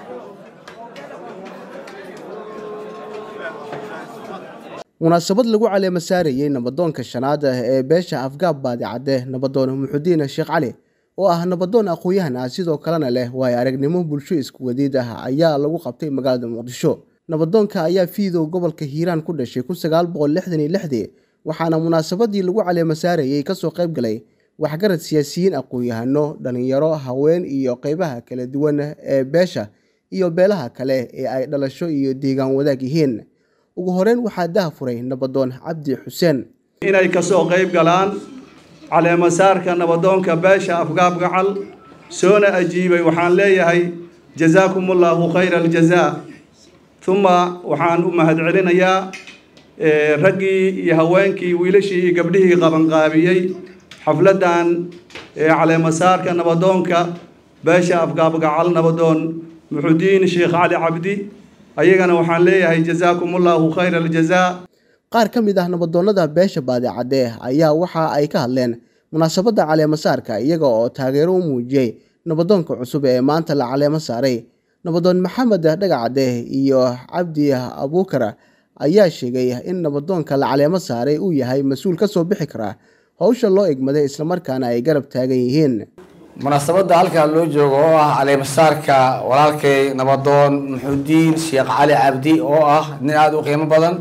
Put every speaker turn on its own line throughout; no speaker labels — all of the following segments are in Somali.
munaasabad lagu caleema saarayey nabadoonka shanaad ah ee beesha afgaab baadi cadde nabadoon muxudiin sheekh cali oo ah nabadoon aqoon-yahan ah sidoo kalena leh waayo aragnimo bulsho isku wadiid ah ayaa lagu qabtay magaalada muqdisho nabadoonka ayaa fiidow gobolka hiiraan ku dhashay kun sagaal boqol lixdan iyo lixdii waxaana munaasabadii lagu caleema saarayey kasoo qayb galay waxgarad siyaasiyiin aqoon-yahano dhalinyaro haween iyo qeybaha kala duwan ee beesha iyo beelaha kale ee ay dhalasho iyo deegaan wadaag yihiin ugu horeyn waxaa daha furay nabadoon cabdi xuseen
inay kasoo qayb galaan caleemasaarka nabadoonka beesha afgaab gacal soona ajiibay waxaan leeyahay jazaakum ullahu khayra aljazaa uma waxaan u mahadcelinayaa raggii iyo haweenkii wiilashii iyo gabdhihii qabanqaabiyey xafladdan caleemasaarka nabadoonka beesha afgaab gacal nabadoon muxudiin sheekh cali cabdi ayagana waxaan leeyahay jazaakum ullahu khayra aljazaa
qaar ka mid ah nabadoonnada beesha baadi cadde ayaa waxa ay ka hadleen munaasabadda caleemasaarka iyaga oo taageero u muujiyey nabadoonka cusub ee maanta la caleemo saaray nabadoon maxamed dhagacadde iyo cabdi abuukar ayaa sheegay in nabadoonka la caleemo saaray uu yahay mas-uul ka soo bixi kara howsha loo egmaday islamarkaana ay garab taagan yihiin
munaasabadda halkaa loo joogo oo ah caleemasaarka walaalkay nabadoon muxudiin sheekh cali cabdi oo ah nin aada u qiimo badan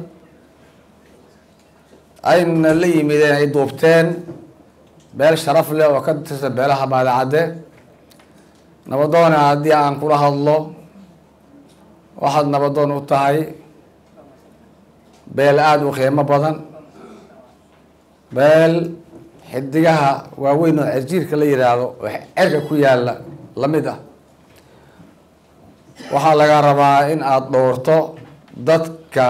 ayna la yimideen ay duubteen beel sharaf leh oo ka tirsan beelaha baadicadde nabadoona haddii aan kula hadlo waxaad nabadoon u tahay beel aada u qiimo badan beel xidigaha waaweyn oo cerjiirka la yidhaahdo oo cerka ku yaalla la mid ah waxaa laga rabaa in aada dhowrto dadka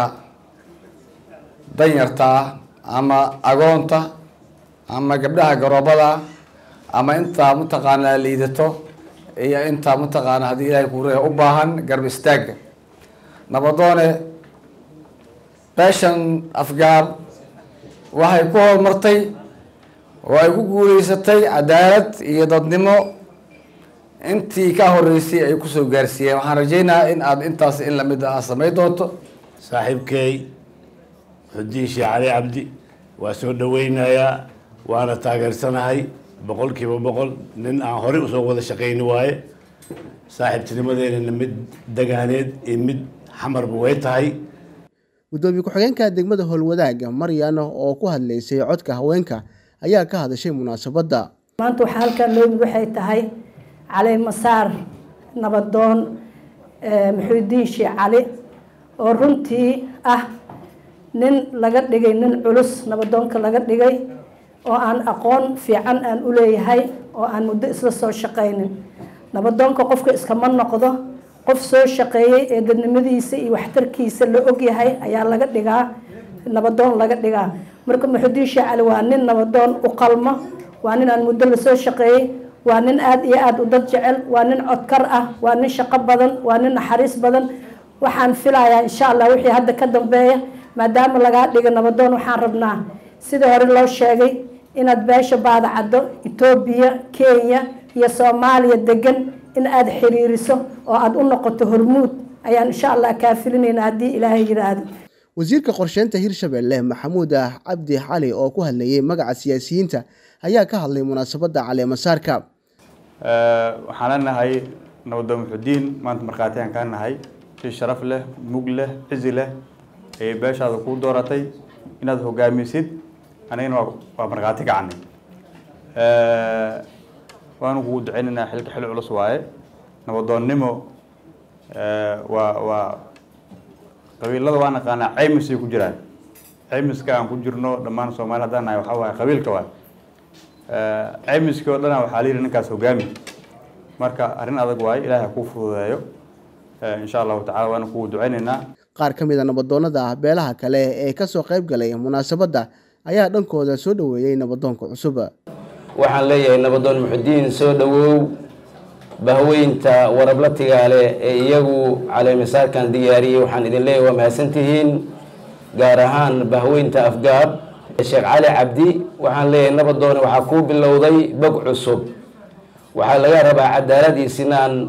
danyarta ah ama agoonta ama gabdhaha garoobada ama intaa mataqaanaa liidato iyo intaa mataqaana haddii ilaahay kuure u baahan garb istaagga nabadoone beeshan afgaab waxay ku horumartay oo ay ku guuleysatay cadaalad iyo dadnimo intii ka horeysay ay kusoo gaarsiiyeen waxaan rajaynayaa in aada intaas in lamid ah samayn doonto
saaxiibkey xudiin sheekh cali cabdi waa soo dhaweynayaa waana taageersanahay boqol kiiba boqol nin aan horey usoo wada shaqayni waaye saaxiibtinimadeena mid dagaaneed iyo mid xamarba way tahay
guddoomiye ku-xigeenka degmada howlwadaaga maryan oo ku hadlaysay codka haweenka ayaa ka hadashay munaasabadda
maanta waxaa halkan loo yimid waxay tahay caleemasaar nabadoon muxuudiin sheekh cali oo runtii ah nin laga dhigay nin culus nabadoonka laga dhigay oo aan aqoon fiican aan u leeyahay oo aan muddo isla soo shaqaynin nabadoonka qofka iskama noqdo qof soo shaqeeyey ee dadnimadiisa iyo waxtarkiisa la ogyahay ayaa laga dhigaa nabadoon laga dhigaa marka muxudiin sheekh cali waa nin nabadoon u qalmo waa nin aan muddo lasoo shaqeeyey waa nin aada iyo aada u dad jecel waa nin codkar ah waa nin shaqo badan waa nin naxariis badan waxaan filayaa insha allah wixii hadda ka dambeeya maadaama lagaa dhiga nabadoon waxaan rabnaa sidii hore loo sheegay inaad beesha baadacaddo etoobiya kenya iyo soomaaliya degan in aada xiriiriso oo aada u noqoto hormuud ayaan insha allah kaa filinayna haddii ilaahay yidhaahdo
wasiirka qorsheynta hirshabelle maxamuud ah cabdi cali oo ku hadlayay magaca siyaasiyiinta ayaa ka hadlay munaasabadda caleemasaarka
waxaan leenahay nabadoon muxudiin maanta markhaati aan kaa nahay si sharaf leh mug leh cizi leh ayay beeshaada kuu dooratay inaad hogaamisid anigana waa markhaati gacanay waanu kugu duceynaynaa xilka xil culus waaye nabadoonnimo waa waa qabiilada waa naqaanaa caymisay ku jiraan caymiska aan ku jirno dhammaan soomaali haddaan nahay waxaa waaye qabiilka waay caymiskii oo dhana waxaa la yidhi ninkaas hogaami marka arrin adag waaye ilaahay ha kuu fududeeyo insha allahu tacala waanu kugu duceynaynaa
qaar ka mid a nabadoonnada ah beelaha kale ee kasoo qayb galay munaasabadda ayaa dhankooda soo dhoweeyey nabadoonka cusub
waxaan leeyahay nabadoon muxudiin soo dhowow bahweynta warabla tigaale ee iyagu caleemisaarkan diyaariyey waxaan idin leeyahay waa mahadsantihiin gaar ahaan bahweynta afgaab sheekh cali cabdi waxaan leeyahay nabadoone waxaa kuu bilowday bog cusub waxaa laga rabaa cadaalad iyo sinaan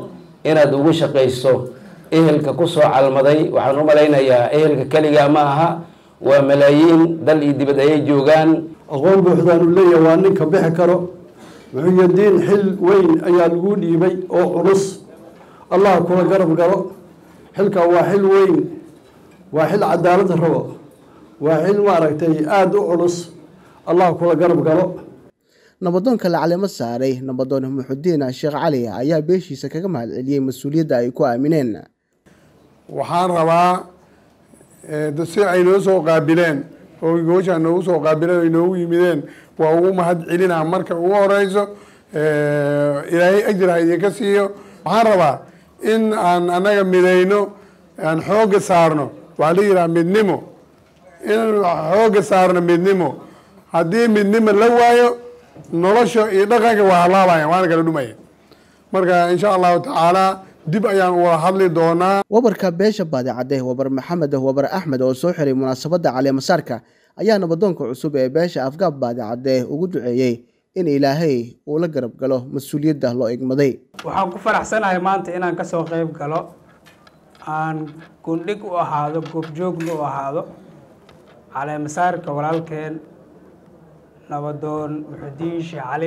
inaad ugu shaqayso ehelka ku soo calmaday waxaan u malaynayaa ehelka keligaa ma aha waa malaayiin dal iyo dibad ayay joogaan
aqoon buuxdaan uu leeyahay waa ninka bixi karo muxuyadiin xil weyn ayaa lagu dhiibay oo culus allah kula garab galo xilka waa xil weyn waa xil cadaalad rabo waa xil maaragtay aada u culus allah kula garab galo
nabadoonka la caleemo saaray nabadoon muxudiin sheekh cali ayaa beeshiisa kaga mahadceliyey mas-uuliyadda ay ku aamineen
waxaan rabaa si ay noo soo qaabileen oo gooshaa noogu soo qaabileen ay noogu yimideen waa ugu mahad celinaa marka ugu horeyso ilaahay ajir ha idinka siiyo waxaan rabaa in aan annaga midayno aan xoogga saarno waxaa la yidhaha midnimo in xoogga saarno midnimo haddii midnimo la waayo nolosha iyo dhaqanka waa halaabaya waana kala dhumaya marka insha allahu tacaala dib ayaan wada hadli doonaa
wabarka beesha baadicadde wabar maxamed wabar axmed oo soo xiray munaasabadda caleemasaarka ayaa nabadoonka cusub ee beesha afgaab baadicadde ugu duceeyey in ilaahay uu la garab galo mas-uuliyadda loo igmaday
waxaan ku faraxsanahay maanta inaan kasoo qeyb galo aan gundhig u ahaado goobjoogna u ahaado caleemasaarka walaalkeen nabadoon muxudiin sheekh cali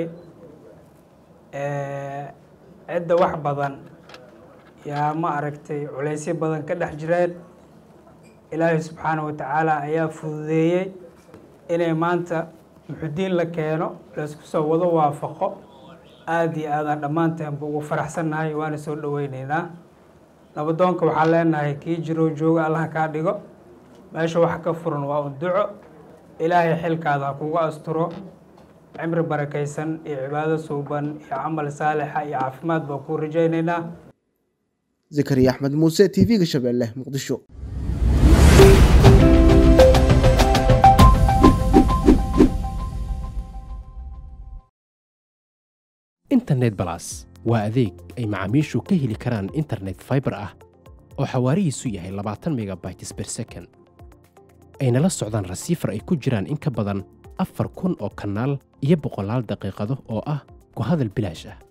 cidda wax badan yaa ma aragtay culaysyo badan ka dhex jireen ilaahay subxaana wa tacaala ayaa fududeeyey inay maanta muxudiin la keeno laysku soo wado waafaqo aada iyo aadaan dhammaanteenba ugu faraxsannahay waana soo dhaweyneynaa nabadoonka waxaan leenahay kii jiroo jooga allaha kaa dhigo meesha wax ka furan waa un duco ilaahay xilkaada ha kugu asturo cimri barakaysan iyo cibaado suuban iyo camal saalixa iyo caafimaad baan kuu rajaynaynaa
zakariya axmed muuse t v-ga shabeelle muqdisho
internet balas waa adeeg ay macaamiishu ka heli karaan internet faibar ah oo xawaarihiisu yahay labaatan megabytes ber second ayna la socdaan rasiifar ay ku jiraan in ka badan afar kun oo kanaal iyo boqolaal daqiiqado oo ah ku hadal bilaash ah